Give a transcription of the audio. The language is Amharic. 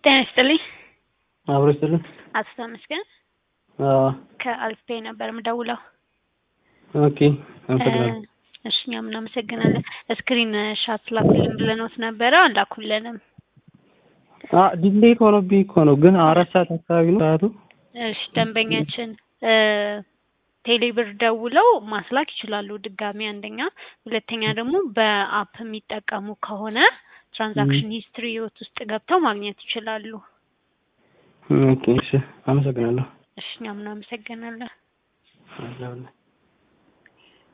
ጤና ይስጥልኝ። አብሮ ይስጥልን። አቶ ተመስገን አዎ፣ ከአልፌ ነበር የምደውለው። ኦኬ አመሰግናለሁ። እሺ እኛም እናመሰግናለን። ስክሪን ሻት ላኩልን ብለኖት ነበረ አላኩልንም። አ ዲሌት ሆኖብኝ እኮ ነው፣ ግን አራት ሰዓት አካባቢ ነው ሰዓቱ። እሺ ደንበኛችን ቴሌብር ደውለው ማስላክ ይችላሉ ድጋሚ አንደኛ፣ ሁለተኛ ደግሞ በአፕ የሚጠቀሙ ከሆነ ትራንዛክሽን ሂስትሪ ህይወት ውስጥ ገብተው ማግኘት ይችላሉ። ኦኬ እሺ፣ አመሰግናለሁ። እሺ እኛም እናመሰግናለን። አመሰግናለሁ።